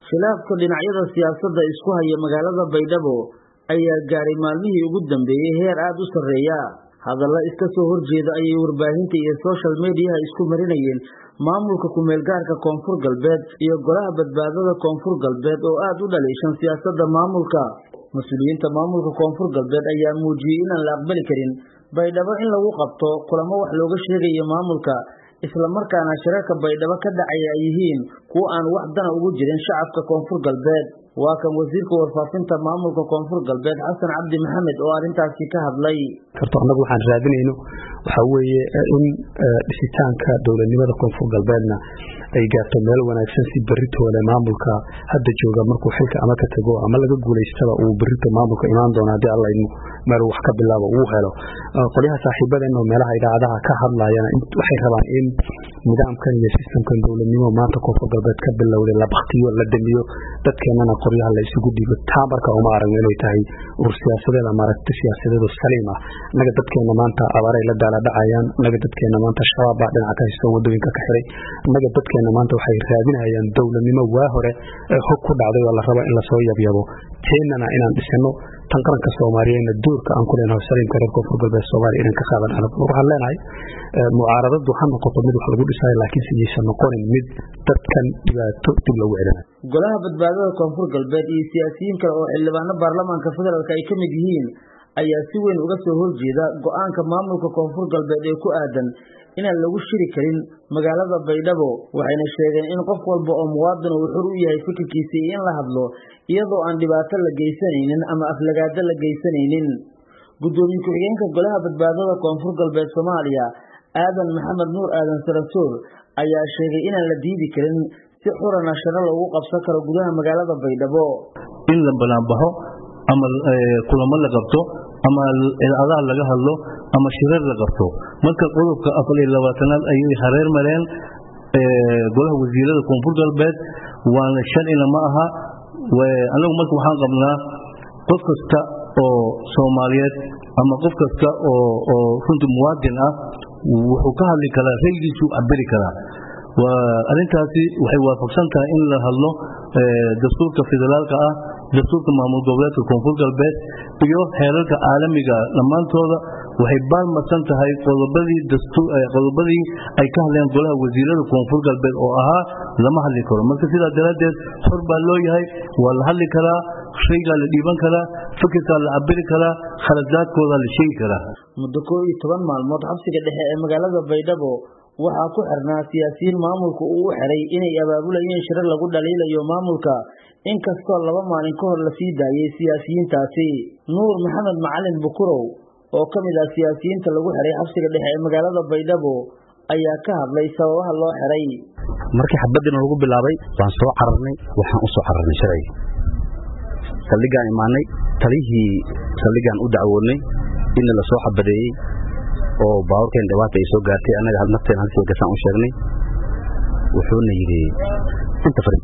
khilaafka dhinacyada siyaasadda isku haya magaalada baydhabo ayaa gaaray maalmihii ugu dambeeyey heer aada u sarreeya hadalla iska soo horjeeda ayay warbaahinta iyo social mediyaha isku marinayeen maamulka ku-meelgaarka koonfur galbeed iyo golaha badbaadada koonfur galbeed oo aada u dhaliishan siyaasadda maamulka mas-uuliyiinta maamulka koonfur galbeed ayaa muujiyey inaan la aqbali karin baydhabo in lagu qabto kulamo wax looga sheegayo maamulka islamarkaana shirarka baydhabo ka dhacaya ay yihiin kuwo aan wax dana ugu jirin shacabka koonfur galbeed waa kan wasiirka warfaafinta maamulka koonfur galbeed xasan cabdi maxamed oo arrintaasi ka hadlay horta annagu waxaan raadinayno waxaa weeye in dhisitaanka dowladnimada koonfur galbeedna ay gaarto meel wanaagsan si beritoole maamulka hadda jooga markuu xilka ama ka tago ama laga guulaystaba uu berito maamulka imaan doono haddii alla idmo meel wax ka bilaabo uu helo qolyaha saaxiibadeenoo meelaha idaacadaha ka hadlayana waxay rabaan in nidaamkan iyo sistamkan dowladnimo maanta koonfur galbeed ka bilowday la baktiyo la damiyo dadkeenana qoryaha la isugu dhiibo taa marka uma aragno inay tahay ur siyaasadeed ama aragti siyaasadeedoo saliim ah naga dadkeena maanta abaaray la daala dhacayaan naga dadkeena maanta shabaab baa dhinaca ka haysto wadooyinka ka xiray naga dadkeena maanta waxay raadinayaan dowladnimo waa hore ee hog ku dhacday oo la rabo in lasoo yabyabo teennana inaan dhisano tan qaranka soomaaliyeedna doorka aan ku leenahay saliimka reer koonfur galbeed soomaaliya inaan ka qaadan arag waxaan leenahay mucaaradadu ha noqoto mid wax lagu dhisayo laakiin sidaysan noqonin mid dadkan dhibaato dib loogu celinayo golaha badbaadada koonfur galbeed iyo siyaasiyiin kale oo xildhibaano baarlamaanka federaalk ay ka mid yihiin ayaa si weyn uga soo horjeeda go-aanka maamulka koonfur galbeed ee ku aadan inaan lagu shiri karin magaalada baydhabo waxayna sheegeen in qof walba oo muwaadin uu xur u yahay fikirkiisa iyo in la hadlo iyadoo aan dhibaato la geysanaynin ama aflagaado la geysanaynin guddoomiye ku-xigeenka golaha badbaadada koonfur galbeed soomaaliya aadan maxamed nuur aadan sarasuur ayaa sheegay inaan la diidi karin si xurana sharo loogu qabsan karo gudaha magaalada baydhabo in la banaanbaxo ama kulamo la qabto ama idaacadaha laga hadlo ama shirar la qabto marka qodobka afar iyo labaatanaad ayay hareer mareen golaha wasiirada koonfur galbeed waana sharcina ma aha anagu marka waxaan qabnaa qof kasta oo soomaaliyeed ama qof kasta oo runtii muwaadin ah wuxuu ka hadli karaa raygiisu cabiri karaa arintaasi waxay waafaqsan tahay in la hadlo dastuurka federaalka ah dastuurka maamul goboleedka koonfur galbeed iyo heerarka caalamiga dhammaantooda waxay baalmarsan tahay qodobadii ay ka hadleen golaha wasiirada koonfur galbeed oo ahaa lama hadli karo marka sidaa daraaddeed xor baa loo yahay waa la hadli karaa shaygaa la dhiiban karaa fikirkaa la cabiri karaa khaladaadkoodaa la sheegi karaa muddo koo iyo toban maalmood xabsiga dhexe ee magaalada baydhabo waxaa ku xirnaa siyaasiyiin maamulka uu u xiray inay abaabulayeen shirar lagu dhaliilayo maamulka inkastoo laba maalin ka hor lasii daayay siyaasiyiintaasi nuur maxamed macalin bukurow oo ka mid ah siyaasiyiinta lagu xiray xabsiga dhexe ee magaalada baydhabo ayaa ka hadlay sababaha loo xiray markii xabadiina lagu bilaabay waan soo cararnay waxaan u soo cararnay sharciga saldhigaan imaanay talihii saldhigaan u dacwoodnay inna la soo xabadeeyey oo baaburkeen dhibaata ay soo gaartay annaga nafteen halkii gasaan u sheegnay wuxuuna yidhi inta farid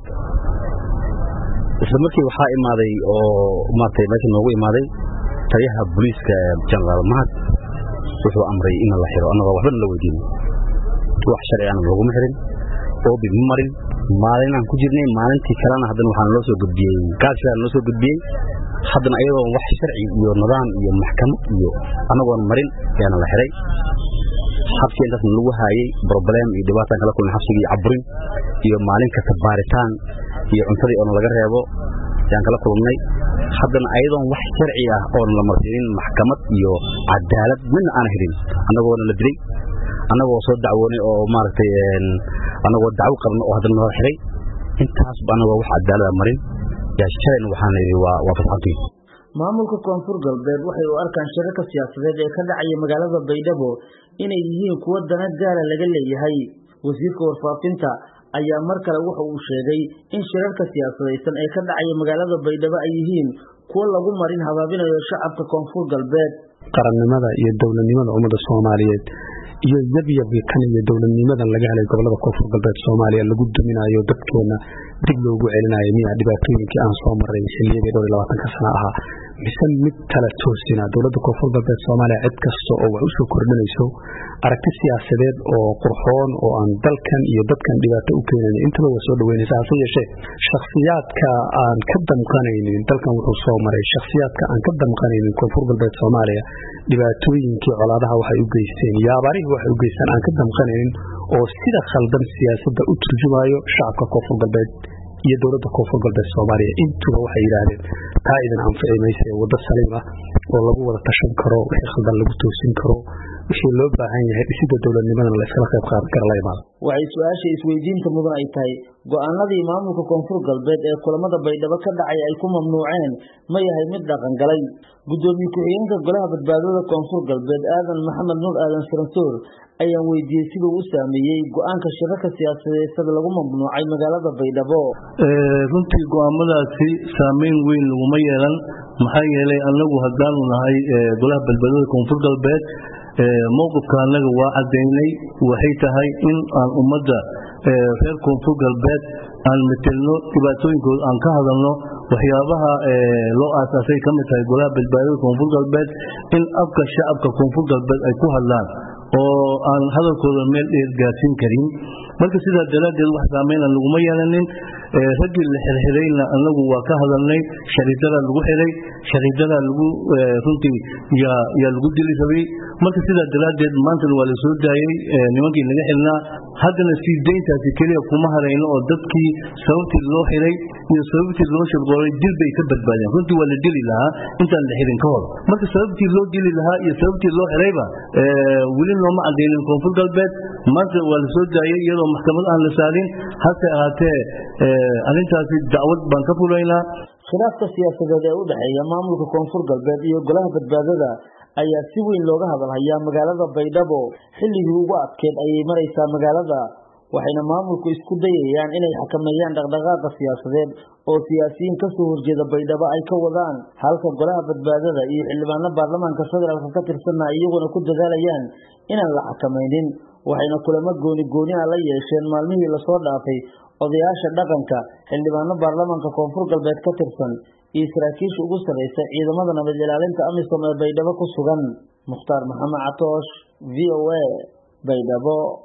isla markii waxaa imaaday oo maaragtay meesha noogu imaaday taliyaha booliiska jenaraal mahad wuxuu amray in la xiro annagoo waxbana la weydiin wax sharci ana laguma xirin oobi ma marin maalinaan ku jirnay maalintii kalena haddana waxaa naloo soo gudbiyey gaashigaa naloo soo gudbiyey haddana ayadoon wax sharci iyo nidaam iyo maxkamad iyo annagoon marin ayaana la xiray xabsi intaasna lagu haayey broblem iyo dhibaataan kala kulnay xabsigii caburin iyo maalin kasta baaritaan iyo cuntadii oona laga reebo ayaan kala kulannay haddana ayadoon wax sharci ah oona la marsiinin maxkamad iyo cadaalad midna aana helin annagoona la dilay annagoo soo dacwoonay oo maaragtay annagoo dacwo qabno oo haddana nala xiray intaasba annagoo wax cadaalada marin yaa shalayna waxaana yidhi waa waa fasaxantii maamulka koonfur galbeed waxay u arkaan shirarka siyaasadeed ee ka dhacaya magaalada baydhabo inay yihiin kuwo dana gaara laga leeyahay wasiirka warfaafinta ayaa mar kale wuxa uu sheegay in shirarka siyaasadaysan ee ka dhacaya magaalada baydhabo ay yihiin kuwo lagu marin habaabinayo shacabka koonfur galbeed qarannimada iyo dowladnimada ummadda soomaaliyeed iyo yabyabka kan iyo dowladnimadan laga helay gobolada koonfur galbeed soomaaliya lagu duminayo dadkeena dib loogu celinayo miya dhibaatooyinkii aan soo maray xiliyadii dhowr iyo labaatanka sana ahaa mise mid kala toosina dowladda koonfur galbeed soomaaliya cid kasta oo wax usoo kordhinayso aragti siyaasadeed oo qurxoon oo aan dalkan iyo dadkan dhibaato u keenayn intaba waa soo dhaweynaysa hase yeeshee shakhsiyaadka aan ka damqanaynin dalkan wuxuu soo maray shakhsiyaadka aan ka damqanaynin koonfur galbeed soomaaliya dhibaatooyinkii colaadaha waxay u geysteen iyo abaarihii waxay u geystaan aan ka damqanaynin oo sida khaldan siyaasadda u turjumayo shacabka koonfur galbeed iyo dowladda koonfur galbeed soomaaliya intuba waxay yidhaahdeen taa idin anfici maysa ee waddo saliim ah oo lagu wada tashan karo wixii khaldan lagu toosin karo wixii loo baahan yahay dhisidda dowladnimadana la iskala qayb qaadan kara la imaado waxay su-aasha isweydiinta mudan ay tahay go-aanadii maamulka koonfur galbeed ee kulamada baydhabo ka dhacay ay ku mamnuuceen ma yahay mid dhaqan galay guddoomiye ku-xigeenka golaha badbaadada koonfur galbeed aadan maxamed nuur aadan saransoor ayaan weydiiyey siduu u saameeyey go-aanka shirarka siyaasadeed lagu mamnuucay magaalada baydhabo runtii go-aamadaasi saameyn weyn laguma yeelan maxaa yeelay anagu haddaanu nahay golaha badbaadada koonfur galbeed mowqifka annaga waa cadaynay waxay tahay in aan ummadda reer koonfur galbeed aan metelno dhibaatooyinkooda aan ka hadalno waxyaabaha loo aasaasay ka mid tahay golaha badbaadada koonfur galbeed in afka shacabka koonfur galbeed ay ku hadlaan oo aan hadalkooda meel dheer gaarsiin karin marka sidaa daraaddeed wax saameyna laguma yeelanin raggii la xirxirayna anagu waa ka hadalnay shariidada lagu xiray shariidada lagu runtii yaa lagu dili rabay marka sidaa daraaddeed maantana waa la soo daayey nimankii laga xirnaa haddana sii dayntaasi keliya kuma harayno oo dadkii sababtii loo xiray iyo sababtii loo shirqoolay dil bay ka badbaadeen runtii waa la dili lahaa intaan la xirin ka hor marka sababtii loo dili lahaa iyo sababtii loo xirayba weli looma cadaynin koonfur galbeed maanta waa la soo daayey iyadoo maxkamad aan la saarin hase ahaatee arrintaasi dacwad baan ka fulaynaa khilaafka siyaasadeed ee u dhexeeya maamulka koonfur galbeed iyo golaha badbaadada ayaa si weyn looga hadalhayaa magaalada baydhabo xilligii ugu adkeed ayay maraysaa magaalada waxayna maamulku isku dayayaan inay xakameeyaan dhaqdhaqaaqa siyaasadeed oo siyaasiyiin kasoo horjeeda baydhabo ay ka wadaan halka golaha badbaadada iyo xildhibaano baarlamaanka federaalk ka tirsanna iyaguna ku dadaalayaan inaan la xakamaynin waxayna kulamo gooni gooni ah la yeesheen maalmihii lasoo dhaafay odayaasha dhaqanka xildhibaano baarlamaanka koonfur galbeed ka tirsan iyo saraakiisha ugu sarreysa ciidamada nabad ilaalinta amisom ee baydhabo ku sugan mukhtaar maxamed catoosh v o a baydhabo